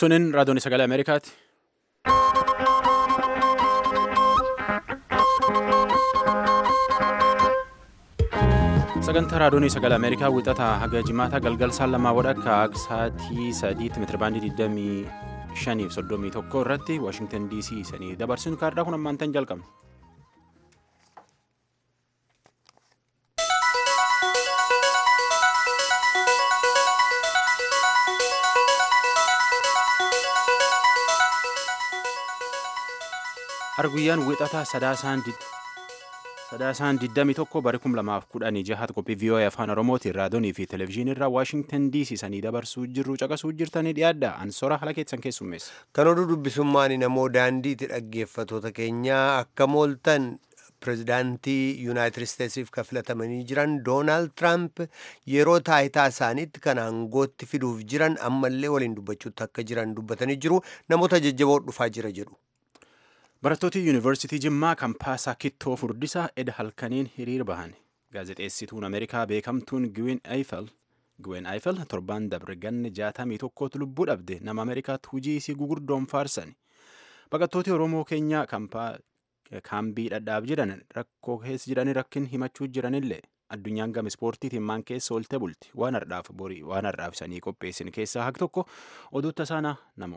Sunin raadiyoon sagalee Ameerikaati. Sagantaa raadiyoon sagalee Ameerikaa wixataa haga jimaata galgal saan lamaa wadhakka sa'aatii sadiitti meetirabaandii 25 fi 31 irratti Waashingtan DC sanii dabarsinu kaardaa kun ammaantan jalqabna. Arguyyaan wixataa sadaasaan sadaasaan 21 bara 2016 qophii VOA afaan oromootiin raadiyoonii fi televezyiinii irraa waashingtan DC sanii dabarsuu jirru caqasuu jirtanii dhiyaadha ansora haala keessan keessummeessa. Kan oduu dubbisummaan namoo daandiitti dhaggeeffatoota keenyaa akka mooltan pirezidaantii yuunaayitid isteetsiif kan filatamanii jiran doonaald tiraamp yeroo taayitaa isaaniitti kan aangootti fiduuf jiran ammallee waliin dubbachuutti akka jiran dubbatanii jiru namoota jajjaboo dhufaa jira jedhu. Barattooti yuunivarsiitii Jimmaa kampaasaa Kittoo Furdisaa eda halkaniin hiriir bahan. Gaazexeessituun Ameerikaa beekamtuun Gwen Eiffel Gwen Eiffel torbaan dabre ganne jaatamii tokkootu lubbuu dhabde nama Ameerikaatti hujii isii gugurdoon faarsan. Baqattooti Oromoo keenyaa kaambii dhadhaaf jiran rakkoo keessa jiranii rakkin himachuu jiranillee addunyaan gama ispoortiitiin maan keessa oolte bulti waan har'aaf borii waan har'aaf isanii qopheessin keessaa haq tokko oduutta saanaa namoo.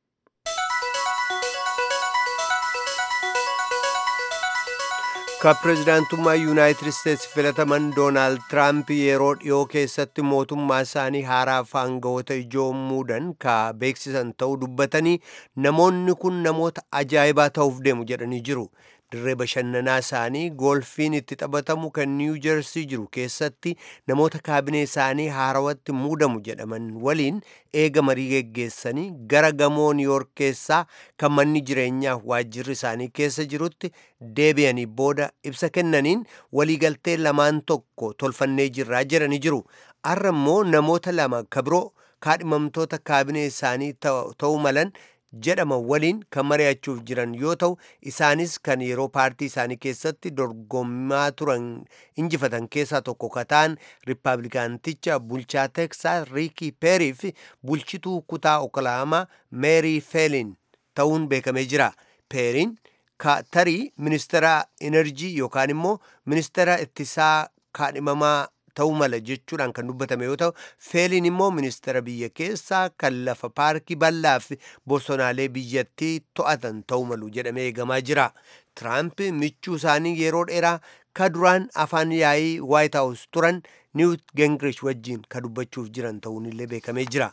Kan pirezidaantummaa yuunaayitid isteetsi filataman doonaald tiraamp yeroo dhiyoo keessatti mootummaa isaanii haaraaf aangawoota ijoo muudan ka beeksisan ta'uu dubbatanii namoonni kun namoota ajaa'ibaa ta'uuf deemu jedhanii jiru. dirree bashannanaa isaanii goolfiin itti taphatamu kan niiwu jersii jiru keessatti namoota kaabinee isaanii haarawatti muudamu jedhaman waliin eega marii geggeessanii gara gamoo niiwoork keessaa kan manni jireenyaa waajjirri isaanii keessa jirutti deebi'anii booda ibsa kennaniin waliigaltee lamaan tokko tolfannee jirraa jedhanii jiru har'a immoo namoota lama kabiroo kaadhimamtoota kaabinee isaanii ta'uu malan jedhama waliin kan mari'achuuf jiran yoo ta'u isaanis kan yeroo paartii isaanii keessatti dorgommaa turan injifatan keessaa tokko kataan riippaabilikaanticha bulchaa teksaas riikii peerii fi bulchituu kutaa oklaamaa meerii feelin ta'uun beekamee jira peeriin tarii ministeera enerjii yookaan immoo ministeera ittisaa kaadhimamaa ta'uu mala jechuudhaan kan dubbatame yoo ta'u feeliin immoo ministeera biyya keessaa kan lafa paarkii bal'aa fi bosonaalee biyyattii to'atan ta'uu malu jedhamee eegamaa jira tiraamp michuu isaanii yeroo dheeraa ka duraan afaan yaa'ii waayit haawus turan niwut gingrish wajjiin ka dubbachuuf jiran ta'uun illee beekamee jira.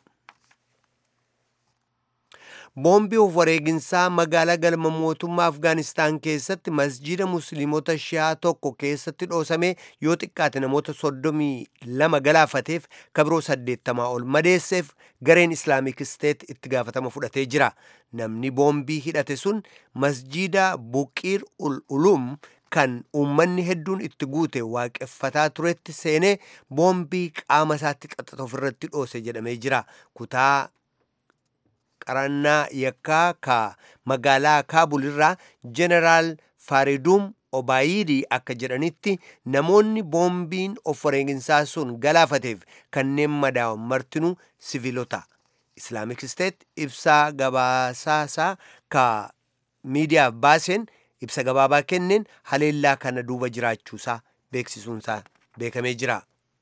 boombii of wareeginsaa magaalaa galma mootummaa afgaanistaan keessatti masjiida musliimota shi'aa tokko keessatti dhoosame yoo xiqqaate namoota soddomii lama galaafateef kabiroo saddeettamaa ol madeesseef gareen islaamik isteet itti gaafatama fudhatee jira namni boombii hidhate sun masjiida buqiir ul ulum kan uummanni hedduun itti guute waaqeffataa turetti seenee boombii qaama isaatti xaxata ofirratti dhoose jedhamee jira kutaa qarannaa yakkaa ka magaalaa kaabul irraa jeneraal faariduum obaayidii akka jedhanitti namoonni boombiin of wareeginsaa sun galaafateef kanneen madaa'an martinuu siviilota islaamik isteet ibsaa gabaasaasaa ka miidiyaaf baaseen ibsa gabaabaa kenneen haleellaa kana duuba jiraachuusaa beeksisuunsaa beekamee jira.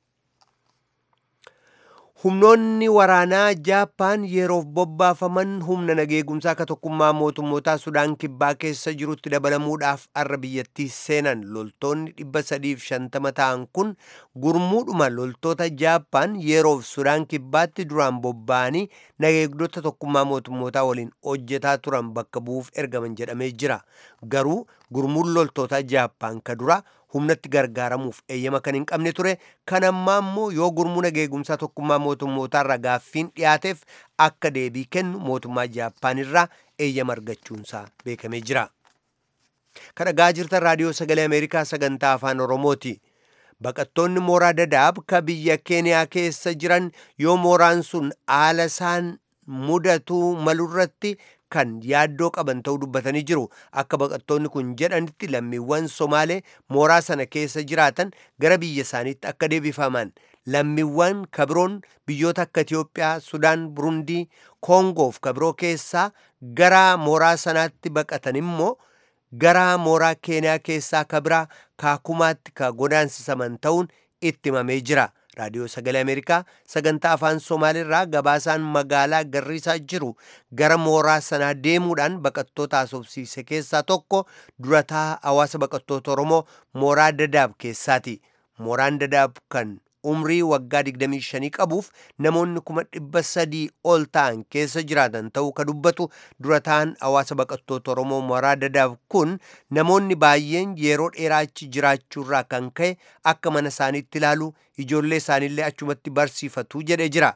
humnoonni waraanaa jaappaan yeroof bobbaafaman humna nageegumsaa ka tokkummaa mootummootaa sudaan kibbaa keessa jirutti dabalamuudhaaf arra biyyattii seenan loltoonni dhibba sadiif shantama ta'an kun gurmuudhuma loltoota jaappaan yeroof sudaan kibbaatti duraan bobba'anii nageegdota tokkummaa mootummootaa waliin hojjetaa turan bakka bu'uuf ergaman jedhamee jira garuu gurmuun loltoota jaappaan ka dura humnatti gargaaramuuf eeyyama kan hin qabne ture kan ammaa immoo yoo gurmuu nageegumsaa tokkummaa mootummootaa irraa gaaffiin dhiyaateef akka deebii kennu mootummaa jaappaan irraa eeyyama argachuunsaa beekamee jira. kan dhagaa jirtan raadiyoo sagalee ameerikaa sagantaa afaan oromooti. baqattoonni mooraa dadaab ka biyya keeniyaa keessa jiran yoo mooraan sun haala isaan mudatuu malurratti kan yaaddoo qaban ta'uu dubbatanii jiru akka baqattoonni kun jedhanitti lammiiwwan somaalee mooraa sana keessa jiraatan gara biyya isaaniitti akka deebifaman lammiiwwan kabiroon biyyoota akka itiyoophiyaa sudaan burundii koongoof kabiroo keessaa gara mooraa sanaatti baqatan immoo gara mooraa keeniyaa keessaa kabiraa kaakumaatti ka godaansisaman ta'uun itti himamee jira raadiyoo sagalee ameerikaa sagantaa afaan somaaliirraa gabaasaan magaalaa garriisaa jiru gara mooraa sanaa deemuudhaan baqattoota haasofsiise keessaa tokko durataa hawaasa baqattoota oromoo mooraa dadaab keessaati mooraan dadaab kan umrii waggaa 25 qabuuf namoonni kuma dhibba sadii ol ta'an keessa jiraatan ta'uu ka dubbatu durataan hawaasa baqattoota oromoo mooraa dadaab kun namoonni baay'een yeroo dheeraa achi jiraachuurraa kan ka'e akka mana isaaniitti ilaalu ijoollee isaaniillee achumatti barsiifatu jedhe jira.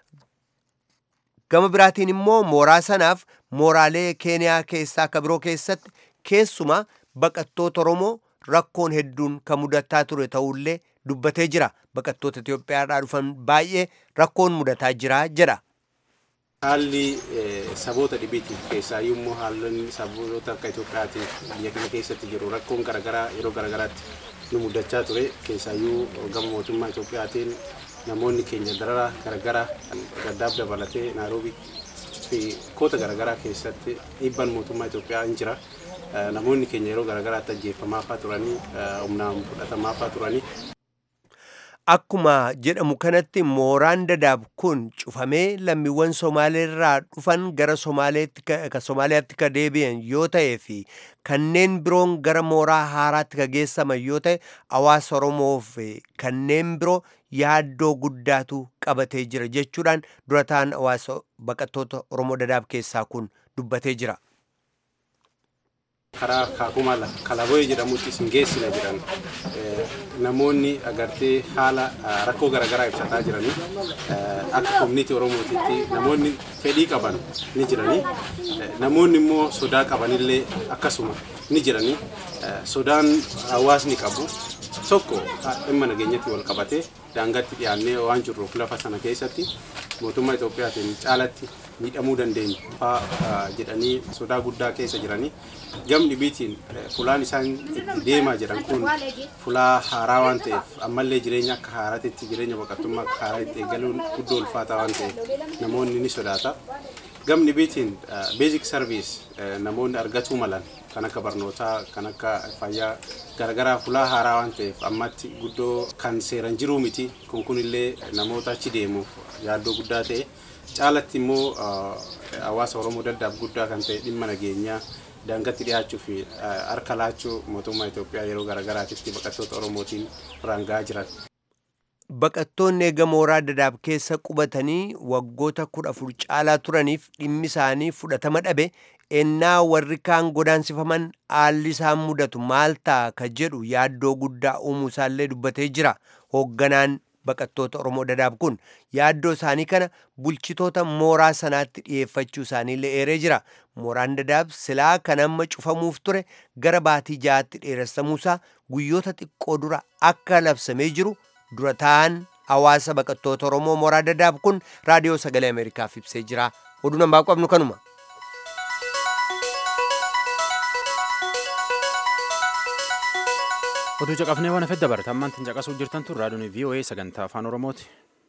gama biraatiin immoo mooraa sanaaf mooraalee keeniyaa keessaa kabiroo keessatti keessumaa baqattoota oromoo rakkoon hedduun kan mudataa ture ta'ullee dubbatee jira baqattoota Itoophiyaadhaa dhufan baay'ee rakkoon mudataa jira jedha. Haalli saboota dhibiitii keessaayyuu immoo haalonni saboota akka Itoophiyaatiif biyya kana keessatti jiru rakkoon garaagaraa yeroo garaagaraatti nu mudachaa ture keessaayyuu gama mootummaa Itoophiyaatiin namoonni keenya dararaa garaagaraa gaddaaf dabalatee naaroobii fi koota garaagaraa keessatti dhiibbaan mootummaa Itoophiyaa hin jira. Namoonni keenya yeroo garaagaraatti ajjeefamaafaa turanii humnaan fudhatamaafaa turanii Akkuma jedhamu kanatti mooraan dadaab kun cufamee lammiiwwan Somaaleerraa dhufan gara Somaaliyaatti ka deebi'an yoo ta'ee fi kanneen biroon gara mooraa haaraatti ka geessaman yoo ta'e hawaasa Oromoo fi kanneen biroo yaaddoo guddaatu qabatee jira jechuudhaan durataan hawaasa baqattoota Oromoo dadaab keessaa kun dubbatee jira. karaa kaakuma kalaboye jedhamutti isin geessina jedhan namoonni agartee haala rakkoo garaagaraa ibsataa jiranii akka koominiitii oromootitti namoonni fedhii qaban ni jiranii namoonni immoo sodaa qabanillee akkasuma ni jiranii sodaan hawaasni qabu tokko dhimma nageenyatti wal qabatee daangaatti dhiyaannee waan jirruuf lafa sana keessatti mootummaa Itoophiyaatiin caalatti miidhamuu dandeenya fa'aa jedhanii sodaa guddaa keessa jiranii gam dhibiitiin fulaan isaan itti deemaa jiran kun fulaa haaraa waan ta'eef ammallee jireenya akka haaraatitti jireenya baqattummaa akka haaraatti eegaluun guddoo ulfaataa waan ta'eef namoonni ni sodaata. Gam dhibiitiin beezik sarviis namoonni argatuu malan kan akka barnootaa kan akka fayyaa garagaraa fulaa haaraa waan ta'eef ammatti guddoo kan seeran jiruu miti kun kunillee namoota achi deemuuf yaaddoo guddaa ta'e caalatti immoo hawaasa oromoo daddaaf guddaa kan ta'e dhimma nageenyaa daangatti dhiyaachuu fi harka laachuu mootummaa Itoophiyaa yeroo garagaraatitti baqattoota oromootiin raangaa jiran. Baqattoonni eega mooraa dadaab keessa qubatanii waggoota kudha afur caalaa turaniif dhimmi isaanii fudhatama dhabe ennaa warri kaan godaansifaman haalli isaan mudatu maal ta'a ka jedhu yaaddoo guddaa uumuu isaallee dubbatee jira hoogganaan baqattoota Oromoo dadaab kun yaaddoo isaanii kana bulchitoota mooraa sanaatti dhiyeeffachuu isaaniillee eeree jira mooraan dadaab silaa kan amma cufamuuf ture gara baatii ja'aatti dheeressamuusaa guyyoota xiqqoo dura akka labsamee jiru dura ta'an hawaasa baqattoota Oromoo mooraa dadaab kun raadiyoo sagalee Ameerikaaf ibsee jira oduu namaa qabnu kanuma. Oduu caqafnee waan hafedda barata ammaan tin caqasuu jirtan tun raadiyoon VOA sagantaa afaan Oromooti.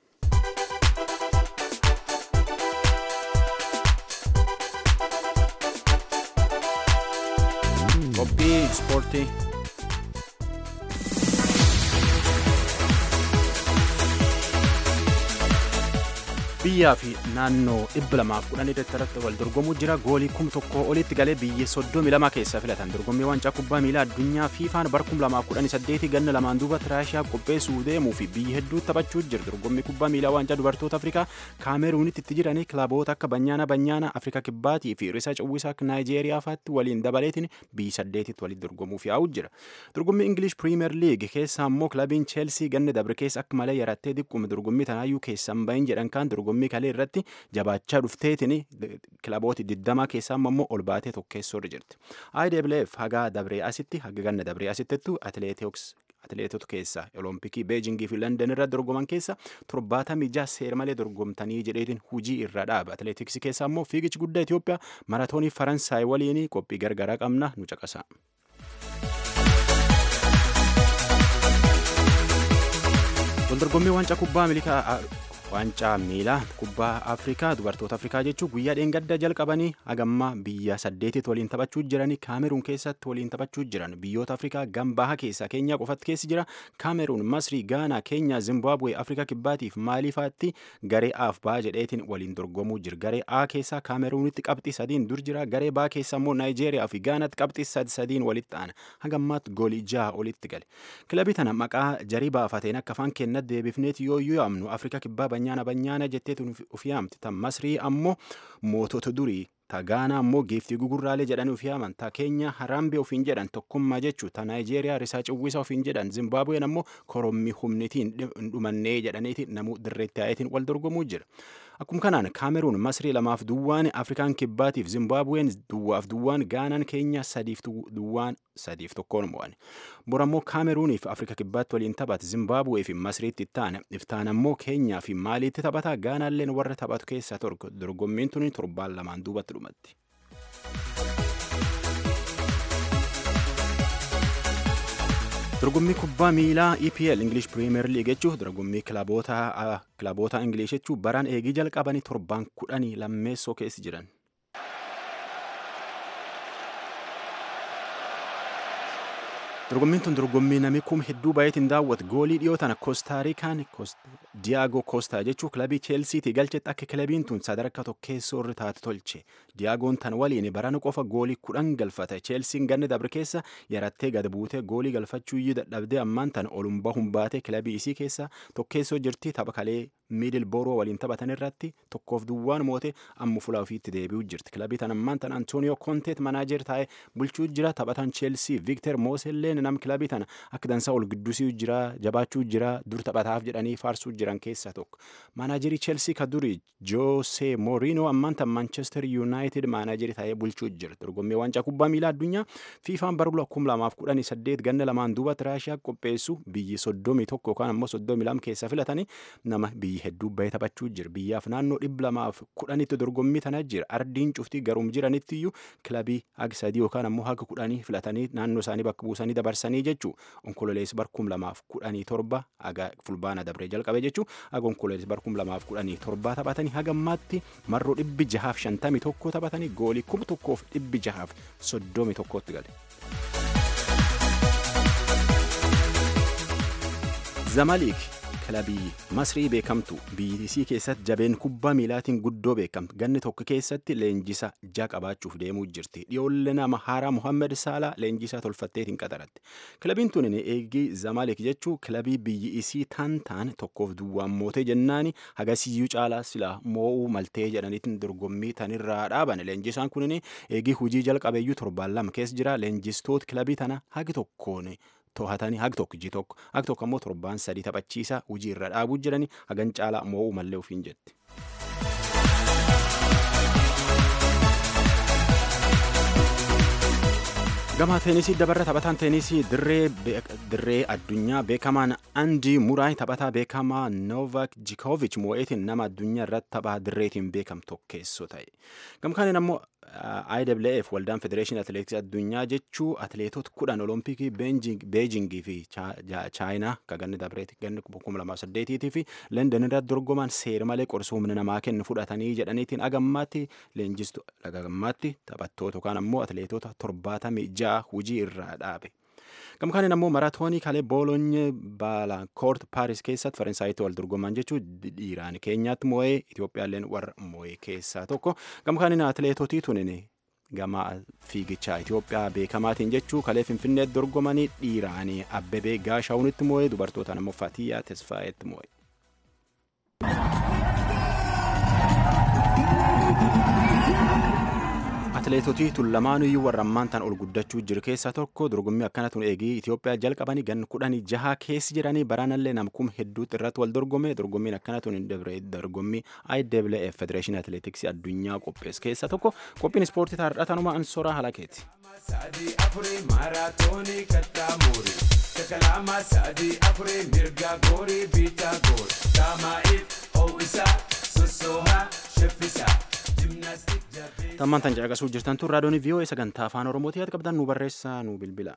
Qophii ispoortii. biyyaa fi naannoo dhibba lamaaf kudhan irratti wal dorgomuu jira goolii kum tokko olitti galee biyya soddomi lama keessaa filatan dorgommii waancaa kubbaa miilaa addunyaa fiifaan bara kum lamaaf kudhan saddeeti ganna lamaan duuba tiraashiyaa qopheessuu deemuu fi biyya hedduu taphachuu jira dorgommii kubbaa miilaa waancaa dubartoota afrikaa kaameruunitti itti jiranii kilaboota akka banyaana banyaana afrika kibbaatii fi risa cawwisaa naayijeeriyaa faatti waliin dabaleetiin biyyi saddeetitti waliin dorgomuuf yaa'u jira dorgommii ingilish piriimeer liig keessaa immoo kilabiin cheelsii ganna dabre keessa akka malee yarattee diqquma dorgommii tanaayyuu keessan bahin jedhan kaan dorgommii kalee irratti jabaachaa dhufteetiin kilabooti digdamaa keessaa immoo ol baatee tokkeessoo irra jirti. IWF haga dabree asitti haga ganna dabree asittettu atileetiks atileetota keessa olompikii beejingii fi london irra dorgoman keessa torbaatamii jaha seera malee dorgomtanii jedheetiin hujii irra dhaaba atileetiksii keessa ammoo fiigichi guddaa Itoophiyaa maratoonii Faransaay waliin qophii gargaraa qabna nu caqasa. Waldorgommii waancaa kubbaa milikaa waancaa miilaa kubbaa afrikaa dubartoota afrikaa jechuun guyyaa dheengadda jalqabanii hagammaa biyya saddeetitti waliin taphachuu jiranii kaameruun keessatti waliin taphachuu jiran biyyoota afrikaa gambaha keessaa keenyaa qofatti keessi jira kaameruun masrii gaanaa keenyaa zimbaabuwee afrikaa kibbaatiif maaliifaatti garee aaf baa jedheetiin waliin dorgomuu jira garee a keessaa kaameruunitti qabxii sadiin dur jira garee baa keessa immoo naayijeeriyaa fi gaanaatti qabxii sadi sadiin walitti aana hagammaatti goolii jaha olitti gale kilabii tana maqaa jarii baafateen akka afaan kennatti deebifneeti yoo yaamnu afrikaa kibbaa banyaana banyaana jetteetu uf yaamti tan masrii ammoo mootota durii ta gaanaa ammoo giiftii gugurraalee jedhanii uf yaaman ta keenya haraambee ofiin jedhan tokkummaa jechuu ta naayijeeriyaa risaa ciwwisa ofiin jedhan zimbaabuween ammoo korommii humnitiin hin dhumannee jedhaniiti namuu dirreetti yaa'eetiin wal dorgomuu jira akkuma kanaan kaameruun masrii lamaaf duwwaan afrikaan kibbaatiif zimbaabuween duwwaaf duwwaan gaanaan keenya sadiif duwwaan sadiif tokkoon mo'an bor ammoo kaameruuniif afrika kibbaatti waliin taphate zimbaabuwee fi masriitti ittaana iftaan ammoo keenyaa fi maaliitti taphata gaanaalleen warra taphatu keessaa torgo dorgommiin tuni torbaan lamaan duubatti dhumatti. dorgommii kubbaa miilaa EPL English Premier League jechuun dorgommii kilaboota kilaboota Ingilish jechuun baraan eegii jalqabanii torbaan kudhanii lammeessoo keessa jiran. dorgommiin tun dorgommii namni kuma hedduu baay'eetiin daawwatu goolii dhiyoo tana koostaarikaan diyaago koostaa jechuun kilabii cheelsiitii galchetti akka kilabiin tun sadarkaa tokkeessoo irra taate tolche diyaagoon tan waliin barana qofa goolii kudhan galfate cheelsiin ganni dabre keessa yarattee gad buutee goolii galfachuu iyyuu dadhabdee ammaan tan olum bahuun baate kilabii isii keessa tokkeessoo jirti tapha kalee miidil booroo waliin taphatan irratti tokkoof duwwaan moote amma fulaa ofiitti deebi'uu jirti kilabii tan ammaan tan antooniyoo koonteet manaajer taa'ee bulchuu jira taphatan cheelsii viikter mooselleen nam kilabii tana akka dansaa ol giddusii jira jabaachuu jira dur taphataaf jedhanii faarsuu jiran keessaa tokko maanaajerii cheelsii ka durii joosee mooriinoo ammaan tan maanchestar yuunaayitid maanaajerii taa'ee bulchuu jira dorgommii waancaa kubbaa miilaa addunyaa fiifaan bara kum lamaaf kudhanii saddeet ganna lamaan duubatti raashiyaa qopheessu biyyi soddomii tokko yookaan ammoo soddomii lama keessa filatanii nama biyyi hedduu bahee taphachuu jira biyyaaf naannoo dhibba lamaaf kudhanitti dorgommii tana jira ardiin cuftii garuum jiranitti iyyuu kilabii haga sadii yookaan ammoo haga kudhanii filatanii naannoo isaanii bakka buusanii dabarsanii jechuu onkololeessi barkum lamaaf kudhanii torba haga fulbaana dabree jalqabe jechuu haga onkololeessi barkum lamaaf kudhanii torba taphatanii haga ammaatti marroo dhibbi jahaaf shantamii tokko taphatanii goolii kuma tokkoof dhibbi jahaaf soddomii tokkotti gale. zamaliik kilabii masrii beekamtu biyyisii keessatti jabeen kubbaa miilaatiin guddoo beekamtu ganni tokko keessatti leenjisa jaa qabaachuuf deemuu jirti dhiyoolle nama haaraa muhammed saalaa leenjisaa tolfatteetiin qaxaratti kilabiin tun eegii zamalik jechuu kilabii biyyi isii taan taan tokkoof duwwaan mootee jennaani hagasiyyuu caalaa silaa moo'uu maltee jedhaniitiin dorgommii tanirraa dhaaban leenjisaan kunin eegii hujii jalqabeeyyuu torbaan lama keessa jira leenjistoota kilabii tana hagi tokkoon to'atanii hagi tokko iji tokko hagi tokko ammoo torbaan sadii taphachiisa hujii irra dhaabuu jiranii hagan caalaa moo'uu mallee ofiin jetti. gama teenisii dabarra taphataan teenisii dirree addunyaa beekamaan andii muraay taphataa beekamaa noovak jikoovich moo'eetiin nama addunyaa irratti taphaa dirreetiin beekamtu tokkeessoo ta'e gamkaaniin ammoo IWF waldaan federeeshinii atileetiksii addunyaa jechuu atileetota kudhan olompikii beejingii fi chaayinaa ka ganni dabreeti ganni kuma lamaa saddeetiitii fi london irratti dorgoman seera malee qorsoo humna namaa kennu fudhatanii jedhaniitiin agammaatti leenjistu agammaatti taphattoota yookaan ammoo atileetota torbaatamii ja'a hujii irraa dhaabe. gamkaaniin ammoo maraatoonii kalee boolonye baalaankoort paaris keessatti faransaayitti wal dorgoman jechuun dhiiraan keenyaatti moo'ee itoophiyaalleen warra moo'ee keessaa tokko gamkaaniin atileetotii tunin gama fiigichaa Itoophiyaa beekamaatiin jechuu kalee finfinneetti dorgomanii dhiiraanii abbebee gaashaawunitti moo'ee dubartootaan ammoo fatiyyaa tesfaayetti moo'ee. atileetotii tun lamaaniyyuu warra ammaan tan ol guddachuu jiru keessaa tokko dorgommii akkana tun eegii Itoophiyaa jalqabanii gan kudhanii jaha keessi jiranii baraanallee namkum hedduutti irratti wal dorgome dorgommiin akkana tun hin dabre dorgommii IWF Federeeshinii Atileetiksii addunyaa qophees keessaa tokko qophiin ispoortii taardhatanuma ansoraa halakeeti. Sadii afurii maaraatoonii kattaa muurii. Harka lama sadii afurii mirga goorii biitaa goor. Daamaa'iif ho'isaa sossoohaa sheffisaa. Jimnaastik jabee. Tammaan tan caqasuu jirtan tun raadiyoon VOA sagantaa afaan Oromootii yaada qabdan nu barreessaa nu bilbila.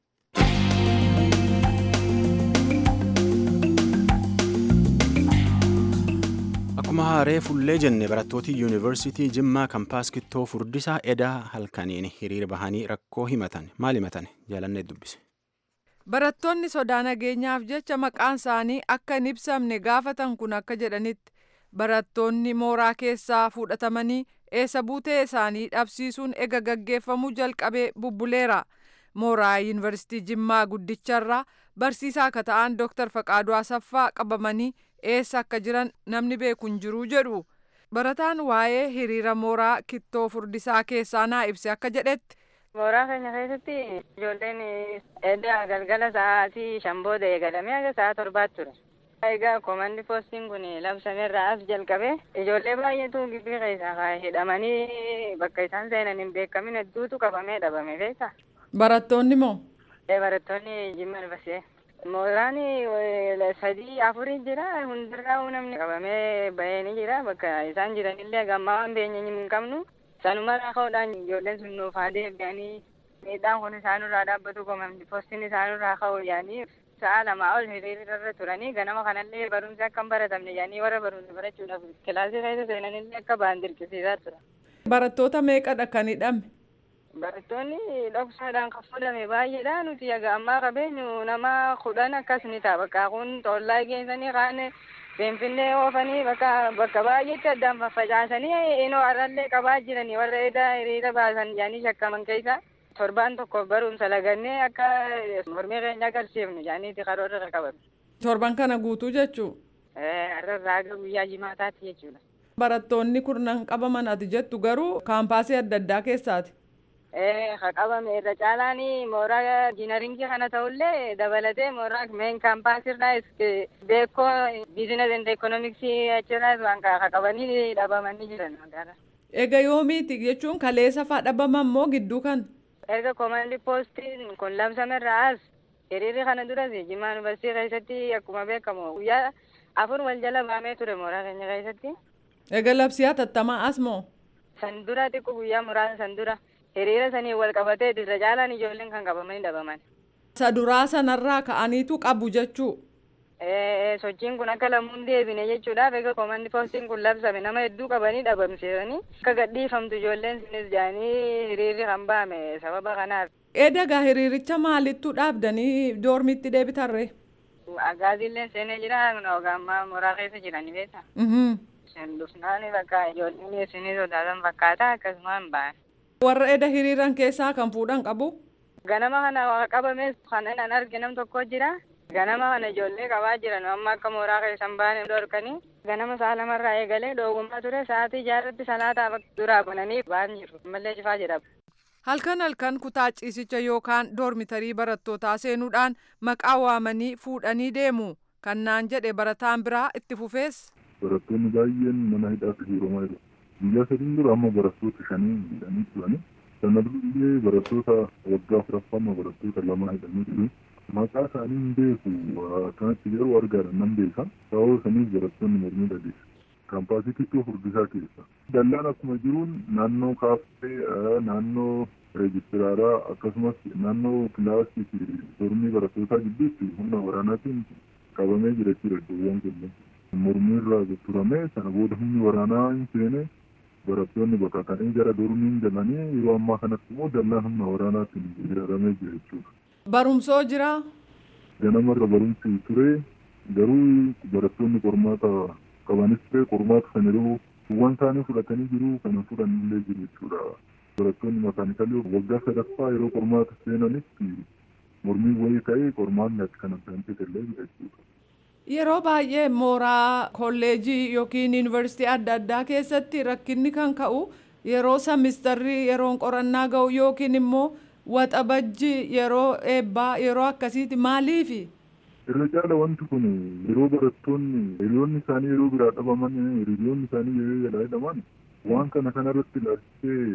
Akkuma haaree fullee jenne barattooti yuunivarsiitii Jimmaa kampaas kittoo furdisaa edaa halkaniin hiriira bahanii rakkoo himatan maal himatan jaalannee dubbise. Barattoonni sodaa nageenyaaf jecha maqaan isaanii akka hin ibsamne gaafatan kun akka jedhanitti barattoonni mooraa keessaa fudhatamanii eessa buutee isaanii dhabsiisuun ega gaggeeffamuu jalqabee bubbuleera. Mooraa yuunivarsiitii Jimmaa guddicharraa barsiisaa akka ta'an Dr. Faqaaduu Asaffaa qabamanii eessa akka jiran namni beeku hin jiru jedhu. Barataan waa'ee hiriira mooraa kittoo furdisaa keessaa naa ibse akka jedhetti Mooraa keenya keessatti ijoolleen edda galgala sa'aatii shan booda eegalamee haga sa'a torbaatti ture. Egaa komandi poostiin kun labsameerraa as jalqabe ijoollee baay'eetu gibbii keessaa hidhamanii bakka isaan seenan hin beekamin hedduutu qabamee dhabame beektaa? barattoonni moo Barattoonni jimma dhufasee. Mooraan sadii afurii jira hundarraa namni qabamee bahee ni jira bakka isaan jiranillee gammaa waan beenye hin qabnu. Sanumarraa ka'uudhaan ijoolleen sun nuuf haa deebi'anii miidhaan kun isaanirraa dhaabbatu komandi poostiin isaanirraa ka'u yaanii sa'a lamaa ol hiriirarra turanii ganama kanallee barumsi akka hin baratamne yaanii warra barumsa barachuudhaaf kilaasii keessa seenanillee akka ba'an dirqisiisaa tura. barattoota meeqadha kan hidhame Barattoonni dhoksaadhaan kan fudhame baay'eedha nuti egaa ammaa qabeenyu nama kudhan akkas ni ta'a bakka kun tollaa geessanii kaan Finfinnee oofanii bakka bakka baay'eetti addaan faffacaasanii inoo arrallee qabaa jiranii warra edaa hiriira baasan jedhanii shakkaman keessa torbaan tokko barumsa lagannee akka mormii keenya agarsiifnu jedhaniiti karoora qabame. torban kana guutuu jechuu Har'arraa aga guyyaa jimaataatti jechuudha. barattoonni kurnan qabaman ati jettu garuu kaampaasii adda addaa keessaati ka qabame irra caalaan mooraa injiinaringii kana ta'ullee dabalatee mooraa meen kaampaasirraa beekoo biizines and ekoonoomiksii achirraas waan ka qabanii dhabamanii jiran magaalaa. ega yoomiiti jechuun kaleessa faa dhabaman moo gidduu kan Erga koomandi poostiin kun labsamerraa as hiriirri kana duras jimmaa yuunivarsiitii keessatti akkuma beekamu guyyaa afur wal jala baamee ture mooraa keenya keessatti. ega labsii hatattamaa as moo San dura xiqqoo guyyaa muraasa san dura hiriira sanii wal qabatee irra caalaan ijoolleen kan qabamanii dhabaman. isa duraa sanarraa ka'aniitu qabu jechuu Eh, sochiin kun akka lammuun deebine jechuudhaaf egaa koomandi poostiin kun labsame nama hedduu qabanii dhabamsiisanii akka gadhiifamtu ijoolleen sunis jedhanii hiriirri kan bahame sababa kanaaf. edagaa hiriiricha maalittu dhaabdanii doormitti deebitarre Agaaziillee seenee jira ogaammaa mooraa keessa jiranii beekta. Mhm. Sen dhufnaani bakka ijoolleen isinii sodaatan fakkaata akkasumaan ba'an. warra eda hiriiran keessaa kan fuudhan qabu Ganama kana qabames kan an arge nam tokko jira. Ganama kana ijoollee qabaa jiran amma akka mooraa keessan baane dhorkanii. Ganama sa'a lamarraa eegalee dhoogumaa ture sa'aatii jaarratti salaataa duraa bananii ba'an jiru. Mallee cifaa jedhama. halkan halkan kutaa ciisicha yookaan doormitarii barattootaa seenuudhaan maqaa waamanii fuudhanii deemu kan naan jedhe barataan biraa itti fufees barattoonni baay'een mana hidhaatti hiiramaa jiru. Guyyaa sadiin dura amma barattoota shanii hidhanii turani. Sana durallee barattoota waggaa afuraffaa barattoota lama hidhanii jiru. Maqaa isaanii hin beeku akkanatti yeroo argaadhan nan beeka. Sababa saniif barattoonni mormii dhageessu. Kaampaasii xiqqoo furdisaa keessa. Dallaan akkuma jiruun naannoo kaaffee, naannoo reejistiraaraa akkasumas naannoo kilaasii fi dormii barattootaa gidduutti humna waraanaatiin qabamee jira jechuudha iddoowwan kunneen. mormii irraa turamee sana booda humni waraanaa hin seene barattoonni baqatanii gara dormiin galanii yeroo ammaa kanatti immoo dallaan humna waraanaatiin ijaaramee jira jechuudha. barumsoo jira Ganamarra barumsi ture garuu barattoonni qormaata qabanis ture qormaata sana yeroo waan isaanii fudhatanii jiru kana fudhannillee jiru jechuudha. Barattoonni makaanikalii waggaa sadaffaa yeroo qormaata seenanitti mormii wayii ka'ee qormaanni akka kana ta'an illee jira jechuudha. yeroo baay'ee mooraa kolleejii yookiin yuunivarsiitii adda addaa keessatti rakkinni kan ka'u yeroo samistarrii yeroon qorannaa ga'u yookiin immoo waxabajji yeroo eebbaa yeroo akkasiiti maaliifi irra caala wanti kun yeroo barattoonni hiriyoonni isaanii yeroo biraa dhabaman hiriyoonni isaanii yeroo jalaa hidhaman waan kana kanarratti ilaalchisee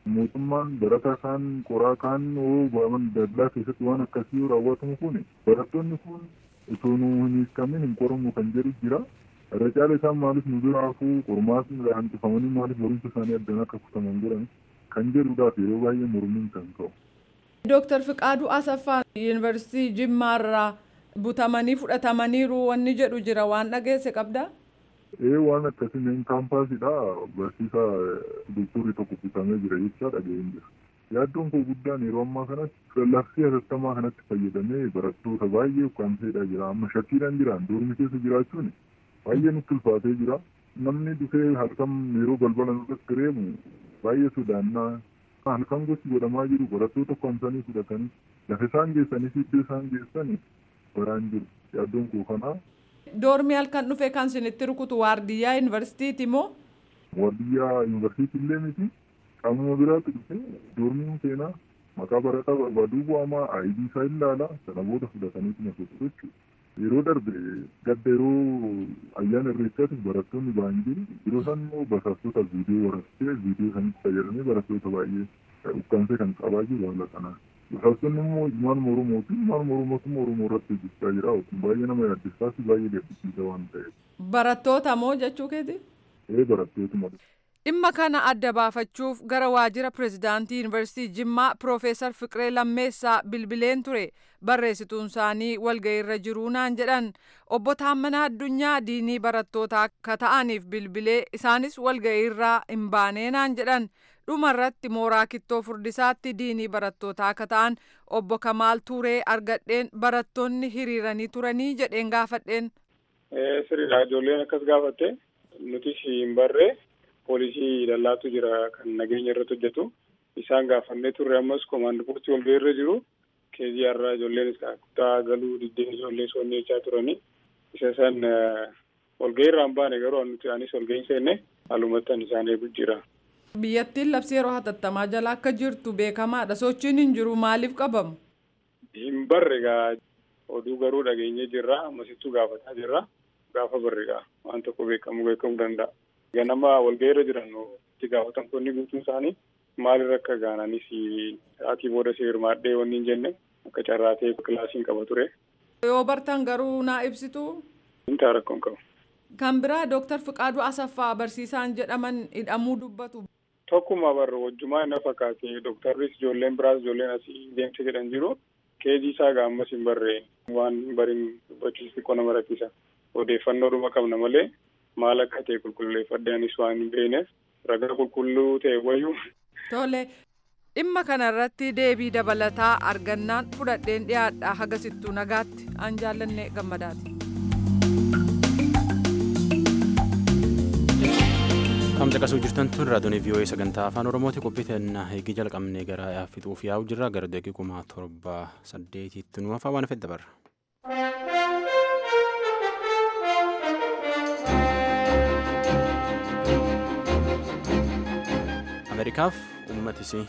mootummaan barataa kaan qoraa kaan baaman dallaa keessatti waan akkasii raawwatamu kun barattoonni kun osoo nu hin hiikamin hin qoramu kan jedhu jira. Irra caala isaan maaliif nu bira hafuu qormaatni hanqifamanii maaliif barumsa isaanii addaan akka kutaman godhan kan jedhuudhaaf yeroo baay'ee mormiin kan ka'u. Dooktar Fiqaaduu Asaffaa Yuunivarsiitii Jimmaarraa butamanii fudhatamaniiru wanni jedhu jira waan dhageesse qabdaa? Ee waan akkasii meen kaampaasidha barsiisaa doktorri tokko butamee jira jechaa dhaga'een jira. Yaaddoon koo guddaan yeroo ammaa kanatti labsii hatattamaa kanatti fayyadamee barattoota baay'ee ukkaamseedha jira amma shakkiidhaan jiran doormi keessa jiraachuun baay'ee nutti ulfaatee jira. Namni dhufee halkan yeroo balbala nurratti reemu baay'ee sodaannaa halkan gosi godhamaa jiru barattoota ukkaamsanii fudhatanii lafa isaan geessanii fi iddoo isaan geessanii baraan jiru yaaddoon koo kanaa. Doormi halkan dhufe kan isinitti rukutu waardiyyaa yuunivarsiitiiti moo? Waardiyyaa yuunivarsiitii illee miti. Qaamuma biraatti dhufe doormiin seenaa maqaa barataa barbaaduu bu'amaa aayidii isaa ilaala sana booda fudhataniitu na socho'u jechuudha. Yeroo darbe gadda yeroo ayyaana irreechaatti barattoonni ba'an jiru yeroo isaan immoo basaastota viidiyoo waraabsee viidiyoo sanitti fayyadamee barattoota baay'ee ukkaamsee kan qabaa jiru haala kanaan. Basaastonni immoo ilmaan Oromoo fi ilmaan Oromootummaa Oromoo irratti hojjechaa jira. Baay'ee nama yaaddessaa fi baay'ee gaddisiisa waan ta'eef. Barattoota moo jechuu keeti? Ee barattootuma. Dhimma kana adda baafachuuf gara waajjira pireezidaantii Yuunivarsiitii Jimmaa Piroofeesar Fiqiree Lammeessaa bilbileen ture barreessituun isaanii walga'iirra jiruu naan jedhan obbo Taammanaa Addunyaa diinii barattootaa akka ta'aniif bilbilee isaanis walga'iirraa hin baanee naan jedhan dhumarratti mooraa kittoo furdisaatti diinii barattootaa akka ta'an obbo Kamaal Tuuree argadheen barattoonni hiriiranii turanii jedheen gaafadheen. Sirriidha ijoolleen akkas gaafatte nuti hin barree poolisii dallaatu jira kan nageenya irratti hojjetu isaan gaafannee turre ammas koomaandi poostii wal irra jiru keezii har'aa ijoolleen kutaa galuu diddeen ijoollee soonnee jechaa turanii isa san walgahii irraa hin baane garuu nuti anis walgahii seenne halumattan isaan eegu jira. Biyyattiin labsii yeroo hatattamaa jala akka jirtu beekamaadha. Sochiin hin jiru maaliif qabamu? Hin barre gaa oduu garuu dhageenyee jirra ammasittuu gaafataa jirra gaafa barre gaa waan tokko beekamu beekamuu danda'a. ganama walgahiirra jiran itti gaafatamtoonni guutuun isaanii maalirra akka gaananis sa'aatii booda si hirmaadhee wanni hin jenne akka carraatee kilaasiin qaba ture. Yoo bartan garuu naa ibsitu. Intaa rakkoon qabu. Kan biraa Dooktar Fiqaaduu Asaffaa barsiisaan jedhaman hidhamuu dubbatu. Tokkuma barra wajjumaa inni fakkaate dooktarris ijoolleen biraas ijoolleen asii deemsa jedhan jiru keejii isaa gaammas hin barree waan bariin dubbachuus xiqqoo nama rakkisa odeeffannoodhuma qabna malee maal akka ta'e qulqulleeffadhee anis waan hin beekneef ragaa qulqulluu ta'e wayyuu. Tole dhimma kanarratti deebii dabalataa argannaan fudhadheen dhiyaadha hagasittuu nagaatti an jaallanne gammadaati. Kam caqasuu jirtan tun raadiyoon VOA sagantaa afaan Oromooti qophii teenna eegii jalqabnee gara fixuuf yaa'u jirra gara deegii kuma torba saddeetitti nu hafaa waan fedha barra. Ameerikaaf uummatisii.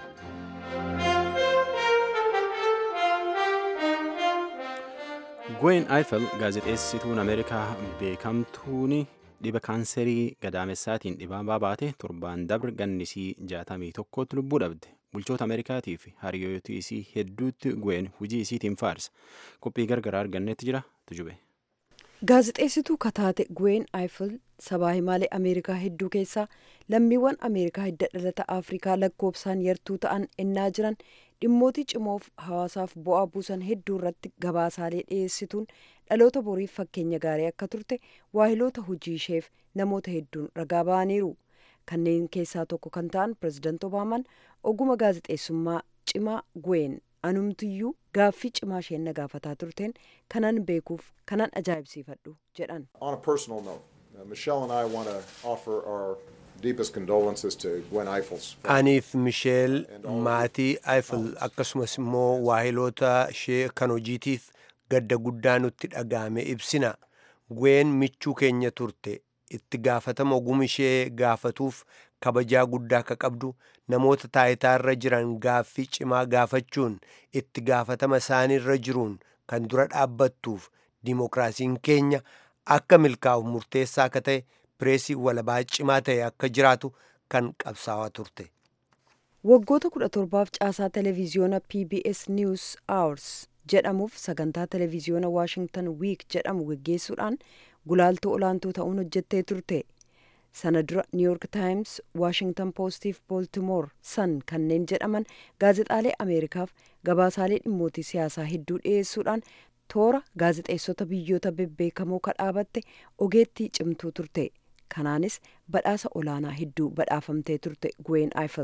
Gwen Eiffel gaazexeessituun Ameerikaa beekamtuun dhiba kaanserii gadaamessaatiin dhibaa baate torbaan dabre gannisii jaatamii tokkotti lubbuu dhabde. Bulchoota Ameerikaatii fi hariyoota isii hedduutti Gwen hojii isiitiin faarsa. Qophii gargaraa argannetti jira tujube. Gaazexeessituu kataate Gwen Eiffel sabaa himaalee Ameerikaa hedduu keessaa lammiiwwan Ameerikaa hidda dhalata Afrikaa lakkoofsaan yartuu ta'an ennaa jiran dhimmoota cimoof hawaasaaf bu'aa buusan hedduu irratti gabaasaalee dhiyeessituun dhaloota boriif fakkeenya gaarii akka turte waahiloota hojii isheef namoota hedduun ragaa ba'aniiru. Kanneen keessaa tokko kan ta'an pirezidaanti Obaamaan oguma gaazexeessummaa cimaa Gwen anumtiyyuu gaaffii cimaa isheen na gaafataa turteen kanan beekuuf kanan ajaa'ibsiifadhu jedhan. On a personal note, uh, Michelle and I want to offer our deepest condolences to Gwen Eiffel's family. Aniif Misheel maatii Eiffel akkasumas immoo waahiloota ishee kan hojiitiif gadda guddaa nutti dhaga'ame ibsina. Gwen michuu keenya turte itti gaafatama oguma ishee gaafatuuf kabajaa guddaa akka qabdu namoota taayitaarra jiran gaaffii cimaa gaafachuun itti gaafatama isaaniirra jiruun kan dura dhaabbattuuf dimokiraasiin keenya akka milkaa'u murteessaa akka ta'e pireesii walabaa cimaa ta'e akka jiraatu kan qabsaawaa turte. waggoota kudha torbaaf caasaa televiziyoona pbs news hours jedhamuuf sagantaa televiziyoona washington week jedhamu geggeessuudhaan gulaaltuu olaantuu ta'uun hojjettee turte sana dura new york times washington postiif baltimore sun kanneen jedhaman gaazexaalee ameerikaaf gabaasaalee dhimmootii siyaasaa hedduu dhiyeessuudhaan toora gaazexeessota biyyoota bebbeekamoo kadhaabatte ogeettii cimtuu turte kanaanis badhaasa olaanaa hedduu badhaafamtee turte Gwen Eiffel.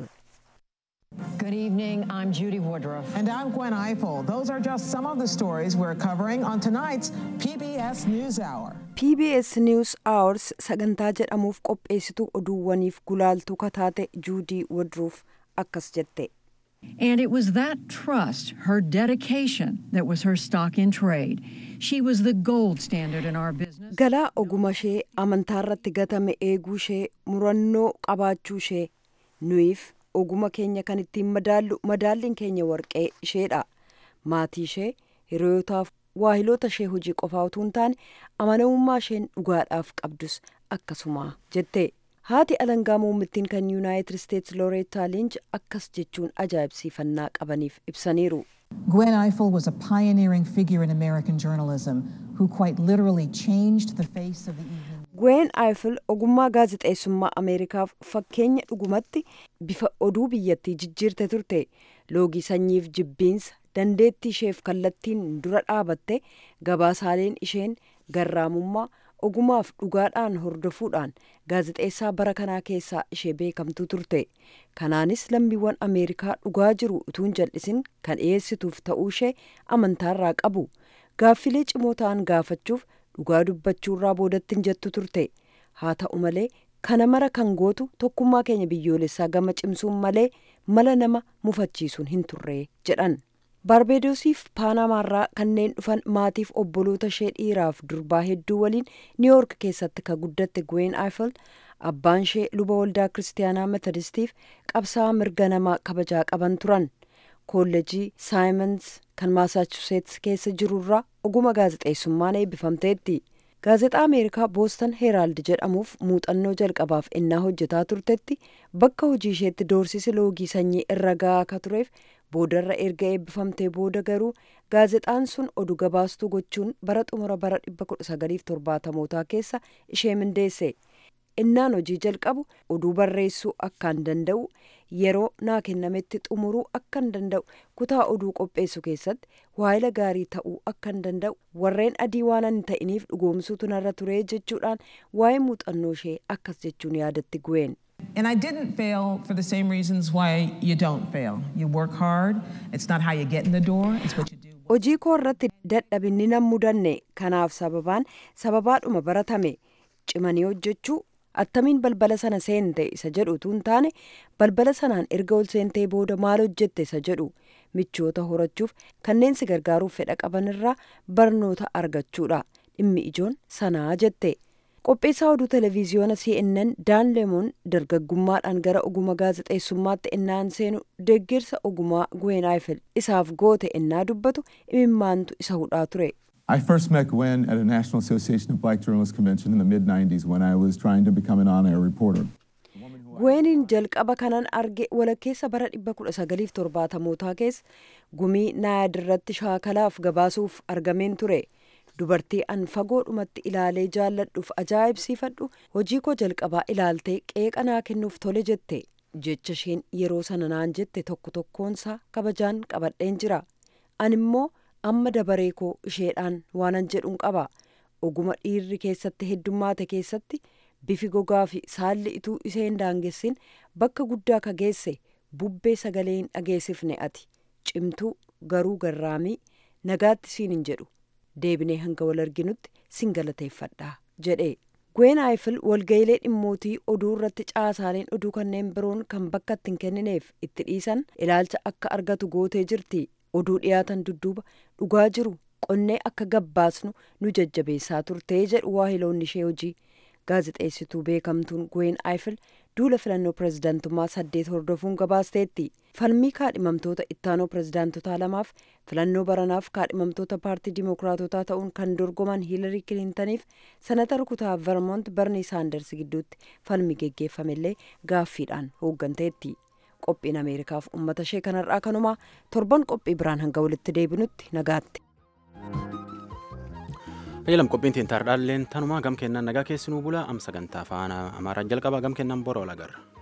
Good evening. I'm Judy Woodruff. And I'm Gwen Eiffel. Those are just some of the stories we're covering on tonight's PBS NewsHour. PBS News Hours sagantaa jedhamuuf qopheessituu oduuwwaniif gulaaltuu kataate Judy Woodruff akkas jette. And it was that trust, her dedication, that was her stock in trade. She was the gold standard in our business. Galaa oguma ishee amantaa irratti gatame eeguu ishee murannoo qabaachuu ishee nuyiif oguma keenya kan ittiin madaallu madaalliin keenya warqee isheedha. Maatii ishee hiriyootaaf waahiloota ishee hojii qofaa utuu hin taane amanamummaa isheen dhugaadhaaf qabdus akkasuma jette. haati alangaa muummittiin kan yuunaayitid isteetsi looreetaa liinch akkas jechuun ajaa'ibsiifannaa qabaniif ibsaniiru. Gwen Eiffel was a pioneering figure in American journalism who quite literally changed the face of the evening. Gwen Eiffel ogummaa gaazexeessummaa Ameerikaaf fakkeenya dhugumatti bifa oduu biyyattii jijjiirte turte. Loogii sanyiif jibbiinsa dandeettii isheef kallattiin dura dhaabatte gabaasaaleen isheen garraamummaa ogumaaf dhugaadhaan hordofuudhaan gaazexeessaa bara kanaa keessaa ishee beekamtuu turte kanaanis lammiiwwan ameerikaa dhugaa jiru utuun jal'isin kan dhiyeessituuf ta'uu ishee amantaarraa qabu gaaffilee cimoo ta'an gaafachuuf dhugaa dubbachuurraa boodatti hin jettu turte haa ta'u malee kana mara kan gootu tokkummaa keenya biyyoolessaa gama cimsuun malee mala nama mufachiisuun hin turre jedhan. baarbeedoosiif paanamaarraa kanneen dhufan maatiif obboloota ishee dhiiraaf durbaa hedduu waliin niiwoork keessatti ka guddatte Gwen Eiffel abbaan ishee luba waldaa kiristaanaa metodistiif qabsaa'aa mirga namaa kabajaa qaban turan koolleejii saayimans kan maasaachuseets keessa jirurraa oguma gaazexeessummaan eebbifamteetti gaazexaa ameerikaa boostan heeraald jedhamuuf muuxannoo jalqabaaf innaa hojjetaa turtetti bakka hojii isheetti doorsisi loogii sanyii irra ga'aa akka tureef boodarra erga eebbifamtee booda garuu gaazexaan sun oduu gabaastuu gochuun bara xumura bara 1970mootaa keessa ishee mindeesse innaan hojii jalqabu oduu barreessuu akkaan danda'u yeroo naa kennametti xumuruu akkan danda'u kutaa oduu qopheessu keessatti waayila gaarii ta'uu akkan danda'u warreen adii waan ani ta'iniif dhugoomsuutu narra ture jechuudhaan waa'ee muuxannoo ishee akkas jechuun yaadatti Gwen. And I didn't fail for the same reasons why you don't fail. You work hard. It's not how you get in the door, it's what you do. Hojii koo irratti dadhabinni nan mudanne kanaaf sababaan sababaadhuma baratame cimanii hojjechuu attamiin balbala sana seente isa jedhu utuu hin taane balbala sanaan erga ol seentee booda maal hojjette isa jedhu michoota horachuuf kanneen si gargaaruuf fedha qaban irraa barnoota argachuudha dhimmi ijoon sanaa jette. qopheessaa oduu televiziyoona cnn daan leemoon dargaggummaadhaan gara oguma gaazexeessummaatti innaan seenu deeggarsa ogumaa Gwen Eiffel isaaf goote innaa dubbatu imimmaantu isa hudhaa ture. I first met Gwen at a National Association of Black Journalists convention in the mid 90s when I was trying to become an on air reporter. Gweniin jalqaba kanan arge walakkeessa bara 1970mootaa keessa gumii naayad irratti shaakalaaf gabaasuuf argameen ture. dubartii an fagoodhumatti ilaalee jaalladhuuf ajaa'ibsiifadhu hojii koo jalqabaa ilaaltee qeeqa naa kennuuf tole jette jecha isheen yeroo sana naan jette tokko tokkoonsaa kabajaan qabadheen jira an immoo amma dabaree koo isheedhaan waanan jedhuun qaba oguma dhiirri keessatti heddummaate keessatti bifi gogaa fi saalli ituu isheen daangessin bakka guddaa ka geesse bubbee sagalee hin dhageessifne ati cimtuu garuu garraamii nagaatti siin hin jedhu deebinee hanga wal arginutti sin galateeffadha jedhe Gwen Eiffel walga'ilee dhimmootii oduu irratti caasaaleen oduu kanneen biroon kan bakka itti hin kennineef itti dhiisan ilaalcha akka argatu gootee jirti oduu dhiyaatan dudduuba dhugaa jiru qonnee akka gabbaasnu nu jajjabeessaa turtee jedhu waahiloonni ishee hojii gaazexeessituu beekamtuun Gwen Eiffel duula filannoo pirezidaantummaa saddeet hordofuun gabaasteetti falmii kaadhimamtoota ittaanoo pirezidaantotaa lamaaf filannoo baranaaf kaadhimamtoota paartii dimookiraatotaa ta'uun kan dorgoman hiilarii kilintaniif sanatara kutaa vermont barnii saanders gidduutti falmii geggeeffamellee gaaffiidhaan hoogganteetti qophiin ameerikaaf ummata ishee kanarraa kanumaa torban qophii biraan hanga walitti deebinutti nagaatti. Ayyalam qophiin tiin taardhaalleen tanumaa gam kennaan nagaa keessinuu bula am sagantaa afaan amaaraan jalqaba gam kennaan bora ol agarra.